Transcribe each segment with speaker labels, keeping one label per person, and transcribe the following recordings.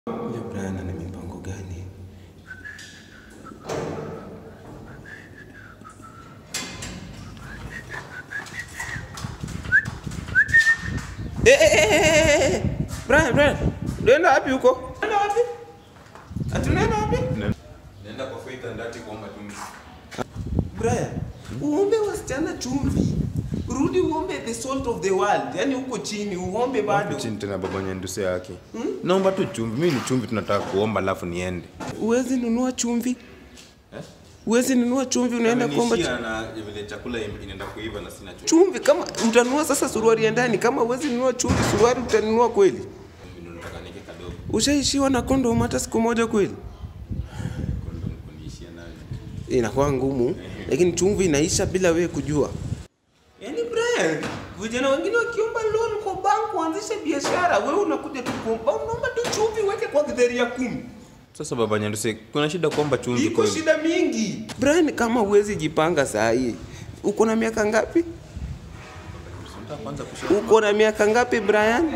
Speaker 1: Huyo Brian ana mipango gani? Eh, eh, eh, eh, eh. Brian, Brian. Unaenda wapi huko? Unaenda wapi? Ati unaenda wapi?
Speaker 2: Naenda kwa Faith and Ati kuomba chumvi.
Speaker 1: Brian, uombe wasichana chumvi. Rudi uombe the salt of the world. Yaani huko chini uombe bado.
Speaker 2: Chini tena baba nyanduse yake. Naomba tu chumvi. Mimi ni chumvi tunataka kuomba alafu niende.
Speaker 1: Uwezi nunua chumvi? Uwezi nunua chumvi unaenda kuomba chumvi.
Speaker 2: na vile chakula inaenda kuiva na sina chumvi.
Speaker 1: chumvi kama utanunua sasa suruali ya ndani kama uwezi nunua chumvi suruali utanunua kweli
Speaker 2: Chumvi ndo nataka nike kadogo.
Speaker 1: ushaishiwa na kondom hata siku moja kweli
Speaker 2: Kondo kuniishia nayo.
Speaker 1: inakuwa ngumu lakini chumvi inaisha bila wewe kujua yaani Brian vijana wengine wakiomba loan kwa bank kuanzisha biashara wewe unakuja tu kuomba unaomba tu chumvi uweke kwa githeri ya kumi
Speaker 2: Sasa baba nyanduse kuna shida kuomba chumvi
Speaker 1: iko
Speaker 2: kweli.
Speaker 1: shida mingi Brian kama uwezi jipanga saa hii uko na miaka ngapi
Speaker 2: Nataka kwanza kushika
Speaker 1: uko na miaka ngapi Brian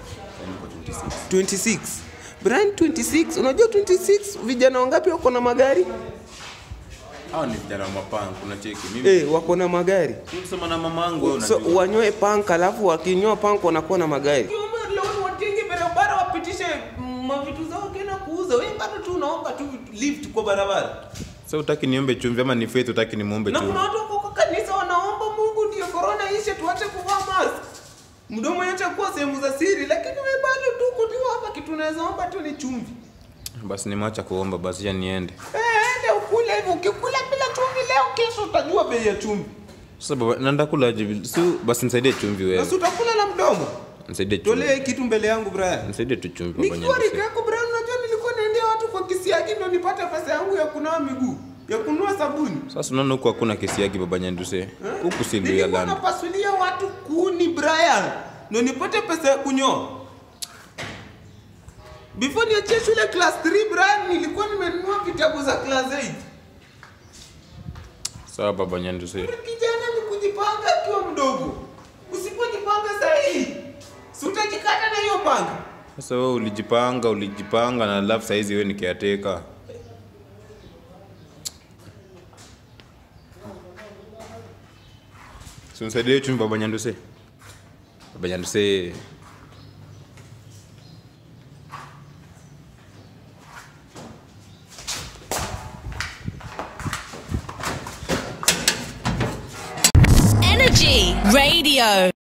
Speaker 1: 26 Brian 26 unajua 26 vijana wangapi wako na magari
Speaker 2: Hao ni vijana wa mapanga kuna cheki. Mimi
Speaker 1: eh wako na magari
Speaker 2: kusema na mama yangu wewe
Speaker 1: so
Speaker 2: unajua.
Speaker 1: wanyoe pank alafu wakinyoa pank wanakuwa na magari watenge barabara wapitishe mavitu zao kena kuuza wewe bado tu unaomba tu lift kwa barabara
Speaker 2: Sasa utaki niombe chumvi ama ni Faith utaki nimuombe
Speaker 1: na
Speaker 2: chumvi?
Speaker 1: kuna watu wako kwa kanisa wanaomba Mungu ndio corona ishe tuache kuvaa mask mdomo yetu kuwa sehemu za siri lakini wewe bado tu kutiwa hapa kitu unaweza omba tu ni chumvi
Speaker 2: Basi nimeacha kuomba basi ya niende.
Speaker 1: Eh, ende ukule hivyo ukikula bila chumvi leo kesho utajua bei ya chumvi
Speaker 2: Sasa baba naenda kula aje? Si basi nisaidie chumvi wewe.
Speaker 1: basi utakula na mdomo
Speaker 2: Nisaidie chumvi.
Speaker 1: tolea hii kitu mbele yangu Brian
Speaker 2: Nisaidie tu chumvi baba
Speaker 1: nikiwa rika
Speaker 2: nyanduse.
Speaker 1: yako Brian unajua nilikuwa naendea watu kwa kisiagi ndio nipate pesa yangu ya kunawa miguu ya kununua sabuni
Speaker 2: Sasa unaona huku hakuna kesi yake baba nyanduse. Huku si Luya
Speaker 1: nilikuwa
Speaker 2: land.
Speaker 1: napasulia watu kuni Brian ndio nipate pesa ya kunyoa before niachie shule class 3 Brian nilikuwa nimenunua vitabu za class 8
Speaker 2: Sawa baba nyanduse.
Speaker 1: kijana ni kujipanga akiwa mdogo usipojipanga sahihi si utajikata na hiyo panga
Speaker 2: Sasa wewe ulijipanga, ulijipanga na alafu saizi wewe ni caretaker. Si unisaidie chumvi baba nyanduse. Baba nyanduse.
Speaker 3: Energy Radio.